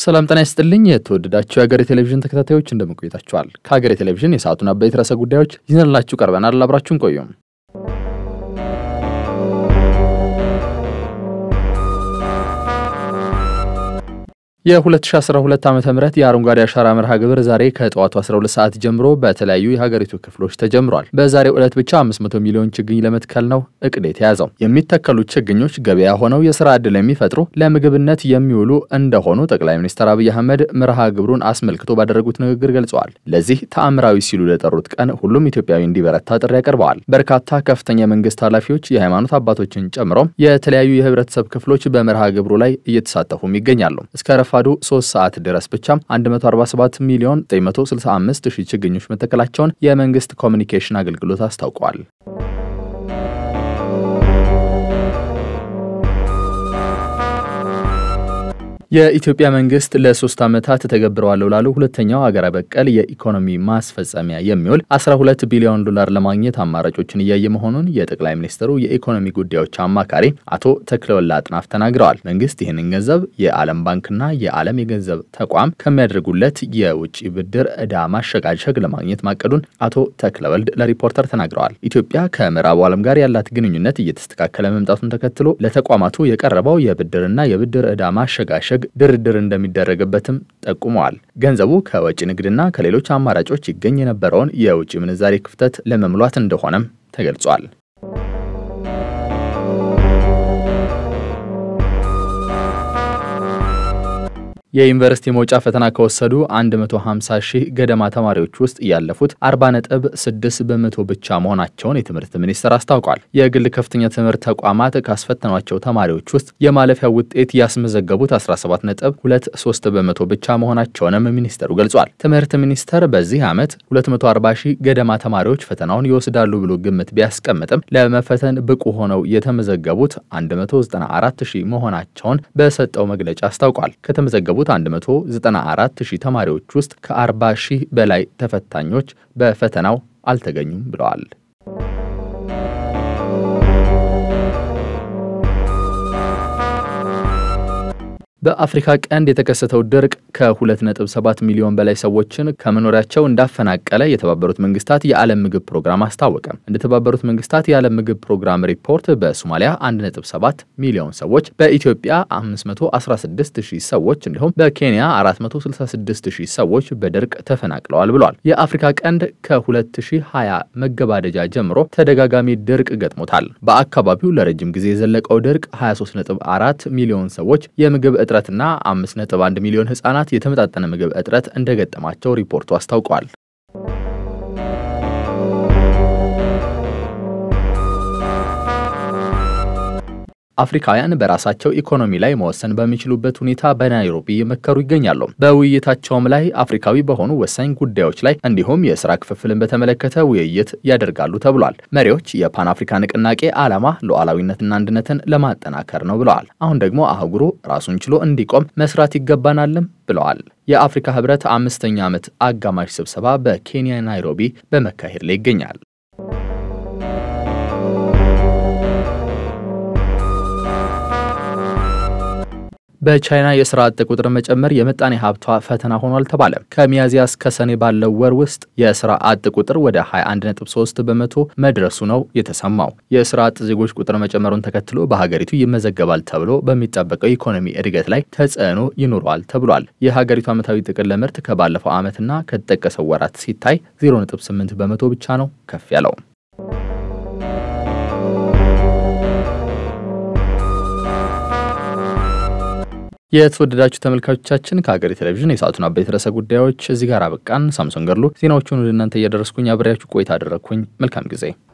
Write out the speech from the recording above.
ሰላም ጤና ይስጥልኝ። የተወደዳችሁ የሀገሬ ቴሌቪዥን ተከታታዮች እንደምን ቆይታችኋል? ከሀገሬ ቴሌቪዥን የሰዓቱን አበይት ርዕሰ ጉዳዮች ይዘንላችሁ ቀርበናል። አብራችሁን ቆዩም። የ2012 ዓ ም የአረንጓዴ አሻራ መርሃ ግብር ዛሬ ከጠዋቱ 12 ሰዓት ጀምሮ በተለያዩ የሀገሪቱ ክፍሎች ተጀምሯል። በዛሬው ዕለት ብቻ 500 ሚሊዮን ችግኝ ለመትከል ነው እቅድ የተያዘው። የሚተከሉት ችግኞች ገበያ ሆነው የስራ ዕድል የሚፈጥሩ ለምግብነት የሚውሉ እንደሆኑ ጠቅላይ ሚኒስትር አብይ አህመድ መርሃ ግብሩን አስመልክቶ ባደረጉት ንግግር ገልጸዋል። ለዚህ ተአምራዊ ሲሉ ለጠሩት ቀን ሁሉም ኢትዮጵያዊ እንዲበረታ ጥሪ ያቀርበዋል። በርካታ ከፍተኛ የመንግስት ኃላፊዎች፣ የሃይማኖት አባቶችን ጨምሮ የተለያዩ የህብረተሰብ ክፍሎች በመርሃ ግብሩ ላይ እየተሳተፉም ይገኛሉ። እስከ ረፋዱ 3 ሰዓት ድረስ ብቻ 147 ሚሊዮን 965 ሺህ ችግኞች መተከላቸውን የመንግስት ኮሚኒኬሽን አገልግሎት አስታውቋል። የኢትዮጵያ መንግስት ለሶስት ዓመታት ተገብረዋለሁ ላሉ ሁለተኛው ሀገር በቀል የኢኮኖሚ ማስፈጸሚያ የሚውል 12 ቢሊዮን ዶላር ለማግኘት አማራጮችን እያየ መሆኑን የጠቅላይ ሚኒስትሩ የኢኮኖሚ ጉዳዮች አማካሪ አቶ ተክለወላ አጥናፍ ተናግረዋል። መንግስት ይህንን ገንዘብ የዓለም ባንክና የዓለም የገንዘብ ተቋም ከሚያደርጉለት የውጭ ብድር ዕዳ ማሸጋሸግ ለማግኘት ማቀዱን አቶ ተክለወልድ ለሪፖርተር ተናግረዋል። ኢትዮጵያ ከምዕራቡ ዓለም ጋር ያላት ግንኙነት እየተስተካከለ መምጣቱን ተከትሎ ለተቋማቱ የቀረበው የብድርና የብድር ዕዳ ማሸጋሸግ ድርድር እንደሚደረግበትም ጠቁመዋል። ገንዘቡ ከወጪ ንግድና ከሌሎች አማራጮች ይገኝ የነበረውን የውጭ ምንዛሬ ክፍተት ለመሙላት እንደሆነም ተገልጿል። የዩኒቨርሲቲ መውጫ ፈተና ከወሰዱ 150 ሺህ ገደማ ተማሪዎች ውስጥ ያለፉት 40 ነጥብ 6 በመቶ ብቻ መሆናቸውን የትምህርት ሚኒስቴር አስታውቋል። የግል ከፍተኛ ትምህርት ተቋማት ካስፈተኗቸው ተማሪዎች ውስጥ የማለፊያ ውጤት ያስመዘገቡት 17 ነጥብ 23 በመቶ ብቻ መሆናቸውንም ሚኒስቴሩ ገልጿል። ትምህርት ሚኒስቴር በዚህ ዓመት 240 ሺህ ገደማ ተማሪዎች ፈተናውን ይወስዳሉ ብሎ ግምት ቢያስቀምጥም ለመፈተን ብቁ ሆነው የተመዘገቡት 194 ሺህ መሆናቸውን በሰጠው መግለጫ አስታውቋል። ከተመዘገቡት 194 ሺህ ተማሪዎች ውስጥ ከ40 ሺህ በላይ ተፈታኞች በፈተናው አልተገኙም ብለዋል። በአፍሪካ ቀንድ የተከሰተው ድርቅ ከ2.7 ሚሊዮን በላይ ሰዎችን ከመኖሪያቸው እንዳፈናቀለ የተባበሩት መንግስታት የዓለም ምግብ ፕሮግራም አስታወቀ። እንደ ተባበሩት መንግስታት የዓለም ምግብ ፕሮግራም ሪፖርት በሶማሊያ 1.7 ሚሊዮን ሰዎች፣ በኢትዮጵያ 516 ሺህ ሰዎች እንዲሁም በኬንያ 466 ሺህ ሰዎች በድርቅ ተፈናቅለዋል ብሏል። የአፍሪካ ቀንድ ከ2020 መገባደጃ ጀምሮ ተደጋጋሚ ድርቅ ገጥሞታል። በአካባቢው ለረጅም ጊዜ የዘለቀው ድርቅ 23.4 ሚሊዮን ሰዎች የምግብ እጥረትና 5.1 ሚሊዮን ህጻናት የተመጣጠነ ምግብ እጥረት እንደገጠማቸው ሪፖርቱ አስታውቋል። አፍሪካውያን በራሳቸው ኢኮኖሚ ላይ መወሰን በሚችሉበት ሁኔታ በናይሮቢ እየመከሩ ይገኛሉ። በውይይታቸውም ላይ አፍሪካዊ በሆኑ ወሳኝ ጉዳዮች ላይ እንዲሁም የስራ ክፍፍልን በተመለከተ ውይይት ያደርጋሉ ተብሏል። መሪዎች የፓን አፍሪካ ንቅናቄ ዓላማ ሉዓላዊነትና አንድነትን ለማጠናከር ነው ብለዋል። አሁን ደግሞ አህጉሩ ራሱን ችሎ እንዲቆም መስራት ይገባናልም ብለዋል። የአፍሪካ ህብረት አምስተኛ ዓመት አጋማሽ ስብሰባ በኬንያ ናይሮቢ በመካሄድ ላይ ይገኛል። በቻይና የስራ አጥ ቁጥር መጨመር የምጣኔ ሀብቷ ፈተና ሆኗል ተባለ። ከሚያዝያ እስከ ሰኔ ባለው ወር ውስጥ የስራ አጥ ቁጥር ወደ 21.3 በመቶ መድረሱ ነው የተሰማው። የስራ አጥ ዜጎች ቁጥር መጨመሩን ተከትሎ በሀገሪቱ ይመዘገባል ተብሎ በሚጠበቀው ኢኮኖሚ እድገት ላይ ተጽዕኖ ይኖረዋል ተብሏል። የሀገሪቱ ዓመታዊ ጥቅል ምርት ከባለፈው ዓመትና ከተጠቀሰው ወራት ሲታይ 0.8 በመቶ ብቻ ነው ከፍ ያለው። የተወደዳችሁ ተመልካቾቻችን ከሀገሬ ቴሌቪዥን የሰዓቱን አበይት ርዕሰ ጉዳዮች እዚህ ጋር አበቃን። ሳምሶን ገድሉ ዜናዎቹን ወደ እናንተ እያደረስኩኝ አብሬያችሁ ቆይታ አደረግኩኝ። መልካም ጊዜ